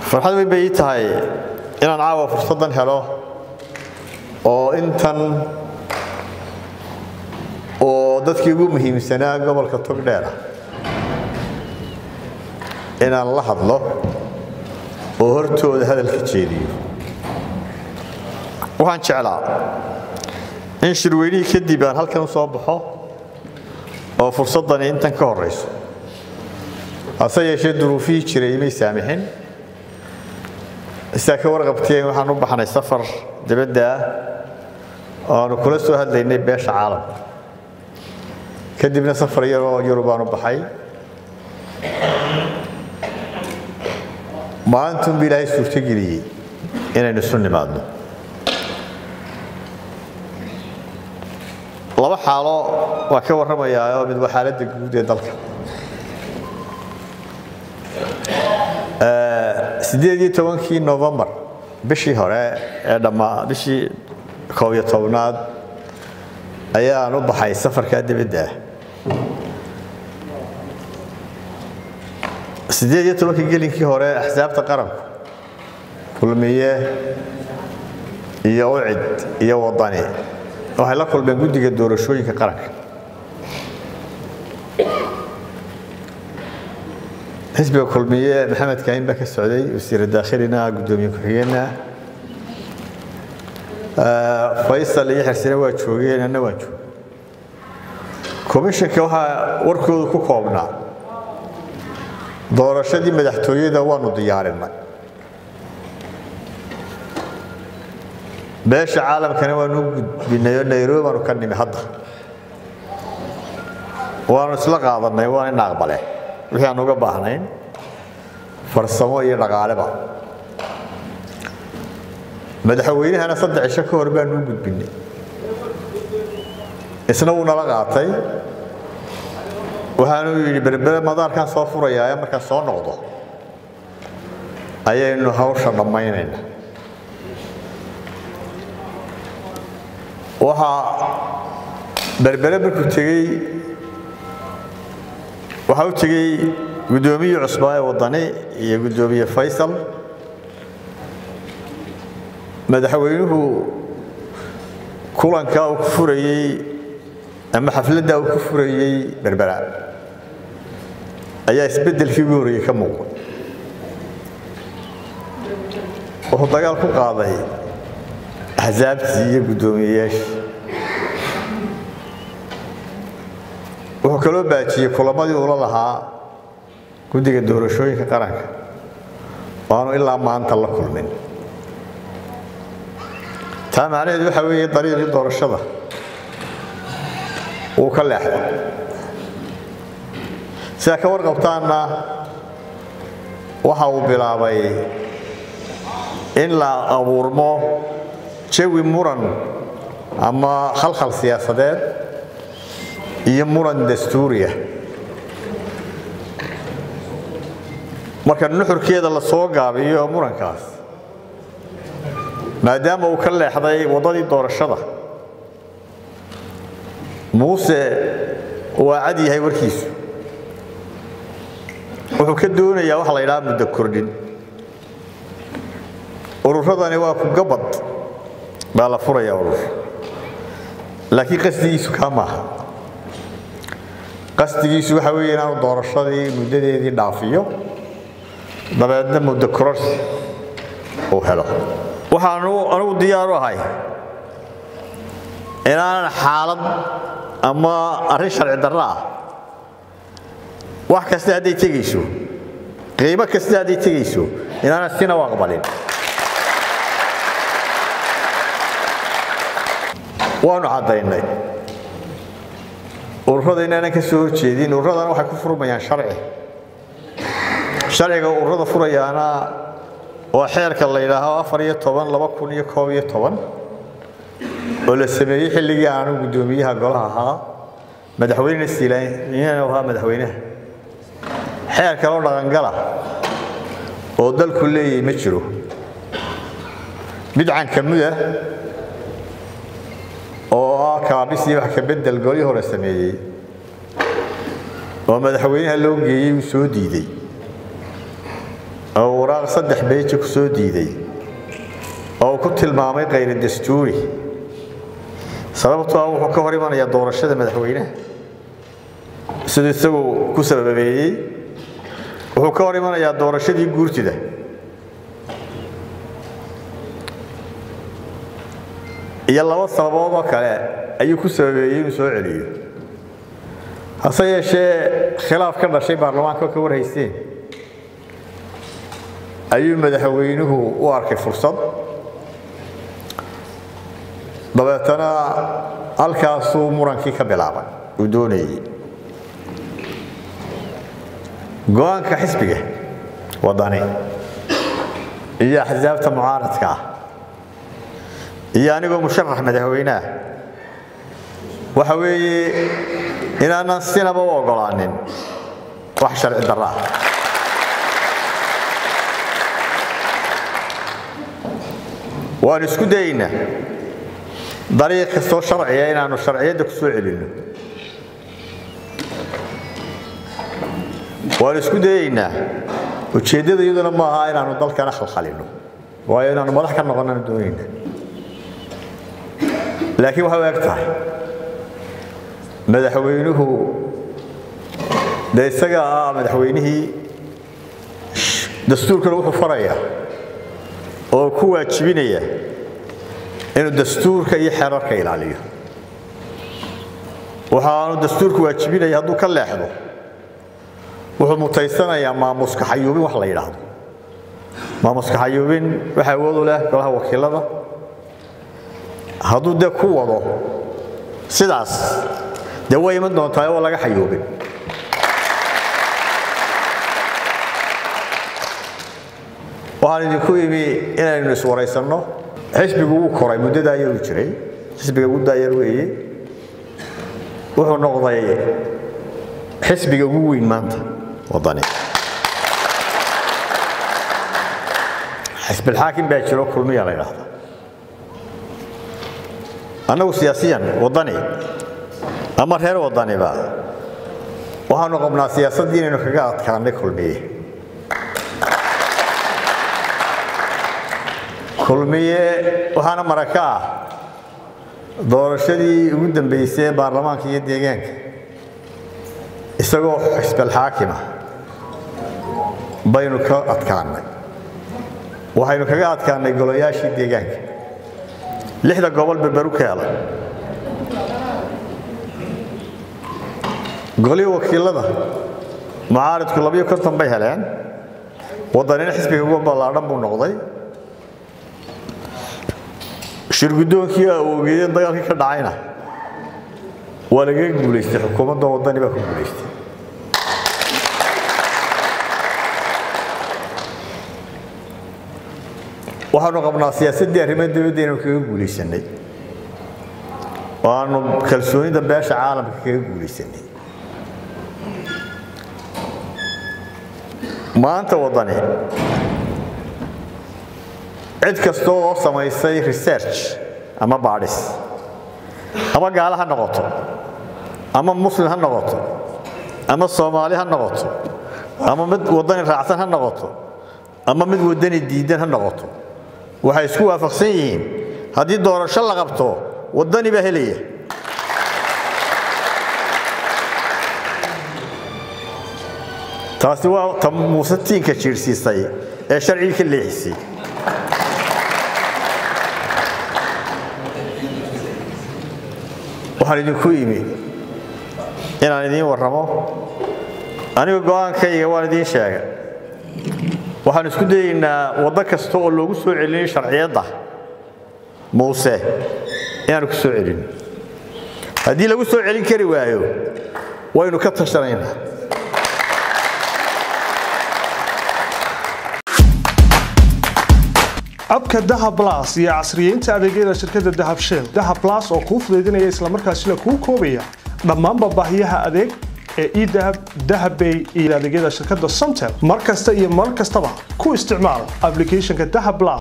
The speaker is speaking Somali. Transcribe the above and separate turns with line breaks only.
farxad weyn bay ii tahay inaan caawa fursaddan helo oo intan oo dadkii ugu muhiimsanaa gobolka togdheera inaan la hadlo oo hortooda hadalka jeediyo waxaan jeclaa in shirweynihii kadib aan halkan u soo baxo oo fursaddani intan ka horrayso hase yeeshee duruufihii jiray may saamixin sidaa ka warqabteen waxaan u baxnay safar dibadda ah oo aanu kula soo hadlaynay beesha caalamka kadibna safar yaroo yurub aan u baxay maalintunba ilaahay suurtogeliyey inaynu isu nimaadno laba xaalo waan ka warramayaa oo mid waa xaaladda guud ee dalka sideed iyo tobankii novembar bishii hore ee dhammaa bishii koob iyo tobnaad ayaan u baxay safarkaa dibadda ah sideed iyo tobankii gelinkii hore axsaabta qaranku kulmiye iyo ucid iyo wadani waxay la kulmeen guddiga doorashooyinka qaranka xisbiga kulmiye maxamed kaahin baa ka socday wasiira daakhilina guddoomiye ku-xigeenna faysal iyo xersine waa joogeen anna waan joogay komishanka waxaa warkoodu ku koobnaa doorashadii madaxtooyada waanu diyaarinay beesha caalamkana waanu gudbinay oo nairobi baanu ka nimi hadda waanu isla qaadanay waana ina aqbale wixii aan uga baahnayn farsamo iyo dhaqaaleba madaxweynahana saddex cisho ka hor baanu u gudbinay isna wuu nala qaatay waxaanuu yidhi berbere madaarkaan soo furayaa ee markaan soo noqdo ayaynu hawsha dhammaynayna waxaa berbere markuu tegey waxaa u tegey guddoomiye cusbaa ee waddani iyo guddoomiye faysal madaxweynuhu kulankaa uu ku furayey ama xafladdaa uu ku furayey berbera ayaa isbeddelkii ugu horreeyey ka muuqda wuxuu dagaal ku qaaday axsaabtii iyo guddoomiyeyaashii wuxuu kaloo baajiyey kulamadii uula lahaa guddiga doorashooyinka qaranka oo aanu ilaa maanta la kulmin taa macnaheedu waxaa weeye dariiqii doorashada wuu ka leexday sidaa ka warqabtaanna waxa uu bilaabay in la abuurmo jawi muran ama khalkhal siyaasadeed iyo muran dastuuriya marka nuxurkeeda la soo gaabiyo murankaas maadaama uu ka leexday waddadii doorashada muuse waa cad yahay warkiisu wuxuu ka doonayaa waxa la ydhaha muddo kordhin ururadani waa ku gabad baa la furaya urur laakiin qasdigiisu kaa maaha qasdigiisu waxa weeye inaanu doorashadii muddadeedii dhaafiyo dabeedna muddo kororsi uu helo waxaanu anugu diyaaru ahay inaanan xaalad ama arrin sharci darro ah wax kasta hadday tegayso qiimo kasta hadday tegayso inaanan sina u aqbalin waanu caddaynay ururada inaanan ka soo horjeedin ururadana waxay ku furmayaan sharci sharciga ururada furayaana waa xeerka la yidhaaho afar iyo toban laba kun iyo koob iyo toban oo la sameeyey xilligii aanu guddoomiyaha golaha ahaa madaxweynena siilaanyana ahaa madaxweynaha xeer kaloo dhaqangala oo dalku leeyahay ma jiro mid cankamuda oo ah kaabisii wax ka bedel golii hore sameeyey oo madaxweynaha loo geeyey uu soo diiday oo waraaq saddex beeji ku soo diiday oo uu ku tilmaamay khayra dastuuri sababtoo ah wuxuu ka hor imanayaa doorashada madaxweynaha siduu isagu ku sababeeyey wuxuu ka hor imanayaa doorashadii guurtida iyo laba sababood oo kale ayuu ku sababeeyey inuu soo celiyo hase yeeshee khilaaf ka dhashay baarlamaanka oo ka warhaysteen ayuu madaxweynuhu u arkay fursad dabeetana halkaasuu murankii ka bilaabay uu doonayey go-aanka xisbiga waddani iyo axsaabta mucaaradka ah iyo anigoo musharax madaxweyneah waxa weeye inaanan sinaba u oggolaanin wax sharci darro ah waanu isku dayaynaa dariiq kastoo sharciya inaannu sharciyadda ku soo celinno waanu isku dayaynaa ujeeddada iyaduna ma aha inaannu dalkana khalkhalino waayo inaannu madax ka noqonnana doonayna laakiin waxay u eg tahay madaxweynuhu dee isaga ah madaxweynihii dastuurkana wuxuu farayaa oo ku waajibinaya inuu dastuurka iyo xeerarka ilaaliyo waxaanu dastuurku waajibinaya hadduu ka leexdo wuxuu mutaysanayaa maamuska xayuubin wax la yidhaahdo maamuska xayuubin waxa awoodu leh golaha wakiilada hadduu dee ku wado sidaas dee way iman doontaa oo laga xayuubin waxaan idinku imi inaynu iswaraysanno xisbigu wuu koray muddadaa yaruu jiray xisbiga ugu daayar weeye wuxuu noqday xisbiga ugu weyn maanta waddani xisbilxaakim baa jiro kulmiya la yidhaahda annagu siyaasiyan waddani ama reer waddaniba waxaanu qabnaa siyaasaddii inaynu kaga adkaanay kulmiye kulmiye waxaana maraka ah doorashadii ugu dambaysay ee baarlamaanka iyo deegaanka isagoo xisbalxaakima baynu ka adkaannay waxaynu kaga adkaannay golayaashii deegaanka lixda gobol berberu ka hela golihii wakiilada mucaaridku labiyo konton bay heleen waddanina xisbiga ugu ballaadhan buu noqday shirgudoonkii awoogeeyeen dagaalkii ka dhacayna waa lagaga guulaystay xukuumadda waddani baa ku guulaystay waxaanu qabnaa siyaasaddii arrimaha dibadda inaynu kaga guulaysanay oo aanu kalsoonida beesha caalamka kaga guulaysanay maanta waddani cid kasta oo samaysay research ama baadhis ama gaalo ha noqoto ama muslim ha noqoto ama soomaali ha noqoto ama mid waddani raacsan ha noqoto ama mid waddani diidan ha noqoto waxay isku waafaqsan yihiin haddii doorasho la qabto waddani baa helaya taasi waa ta muuse tiinka jiirsiisay ee sharcigii ka leexisay waxaan idinku imi inaan idiin warramo anigu go'aankayga waan idiin sheegay waxaan isku dayaynaa waddo kasta oo loogu soo celinay sharciyadda muuse inaanu ku soo celin haddii lagu soo celin kari waayo waynu ka tashanaynaa
abka dahab blas iyo casriyeynta adeegyada shirkadda dahab shell dahab blas oo kuu fudaydinaya islamarkaasina kuu koobaya dhammaanba baahiyaha adeeg ee edahab dahabbay iyo adeegyada shirkadda somtel mar kasta iyo mar kastaba ku isticmaal applicationka dahab blas